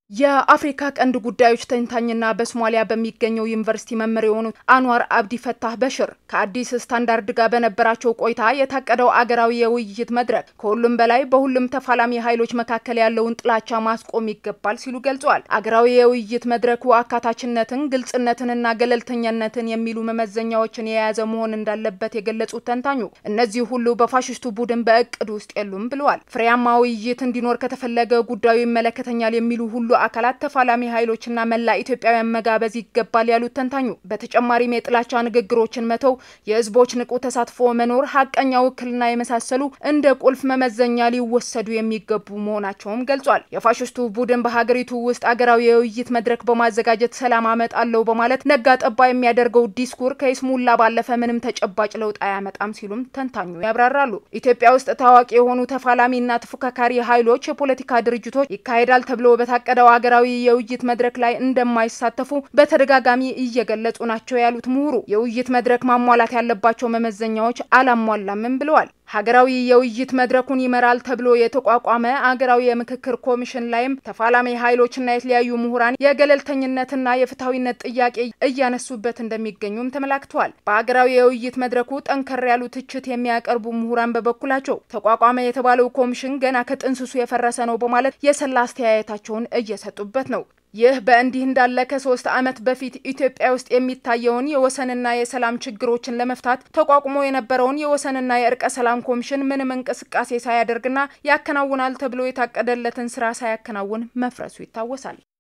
የአፍሪካ ቀንድ ጉዳዮች ተንታኝና በሶማሊያ በሚገኘው ዩኒቨርሲቲ መምህር የሆኑት አንዋር አብዲ ፈታህ በሽር ከአዲስ ስታንዳርድ ጋር በነበራቸው ቆይታ የታቀደው አገራዊ የውይይት መድረክ ከሁሉም በላይ በሁሉም ተፋላሚ ኃይሎች መካከል ያለውን ጥላቻ ማስቆም ይገባል ሲሉ ገልጸዋል። አገራዊ የውይይት መድረኩ አካታችነትን፣ ግልጽነትንና ገለልተኛነትን የሚሉ መመዘኛዎችን የያዘ መሆን እንዳለበት የገለጹት ተንታኙ እነዚህ ሁሉ በፋሽስቱ ቡድን በእቅድ ውስጥ የሉም ብለዋል። ፍሬያማ ውይይት እንዲኖር ከተፈለገ ጉዳዩ ይመለከተኛል የሚሉ ሁሉ አካላት ተፋላሚ ኃይሎችና መላ ኢትዮጵያውያን መጋበዝ ይገባል ያሉት ተንታኙ በተጨማሪም የጥላቻ ንግግሮችን መተው፣ የህዝቦች ንቁ ተሳትፎ መኖር፣ ሀቀኛ ውክልና የመሳሰሉ እንደ ቁልፍ መመዘኛ ሊወሰዱ የሚገቡ መሆናቸውም ገልጿል። የፋሽስቱ ቡድን በሀገሪቱ ውስጥ አገራዊ የውይይት መድረክ በማዘጋጀት ሰላም አመጣለሁ በማለት ነጋ ጠባ የሚያደርገው ዲስኩር ከይስሙላ ባለፈ ምንም ተጨባጭ ለውጥ አያመጣም ሲሉም ተንታኙ ያብራራሉ። ኢትዮጵያ ውስጥ ታዋቂ የሆኑ ተፋላሚና ተፎካካሪ ኃይሎች፣ የፖለቲካ ድርጅቶች ይካሄዳል ተብሎ በታቀደው ሀገራዊ የውይይት መድረክ ላይ እንደማይሳተፉ በተደጋጋሚ እየገለጹ ናቸው ያሉት ምሁሩ የውይይት መድረክ ማሟላት ያለባቸው መመዘኛዎች አላሟላምም ብለዋል። ሀገራዊ የውይይት መድረኩን ይመራል ተብሎ የተቋቋመ አገራዊ የምክክር ኮሚሽን ላይም ተፋላሚ ኃይሎችና የተለያዩ ምሁራን የገለልተኝነትና የፍትሐዊነት ጥያቄ እያነሱበት እንደሚገኙም ተመላክተዋል። በሀገራዊ የውይይት መድረኩ ጠንከር ያሉ ትችት የሚያቀርቡ ምሁራን በበኩላቸው ተቋቋመ የተባለው ኮሚሽን ገና ከጥንስሱ የፈረሰ ነው በማለት የሰላ አስተያየታቸውን እየሰጡበት ነው። ይህ በእንዲህ እንዳለ ከሶስት ዓመት በፊት ኢትዮጵያ ውስጥ የሚታየውን የወሰንና የሰላም ችግሮችን ለመፍታት ተቋቁሞ የነበረውን የወሰንና የእርቀ ሰላም ኮሚሽን ምንም እንቅስቃሴ ሳያደርግና ያከናውናል ተብሎ የታቀደለትን ስራ ሳያከናውን መፍረሱ ይታወሳል።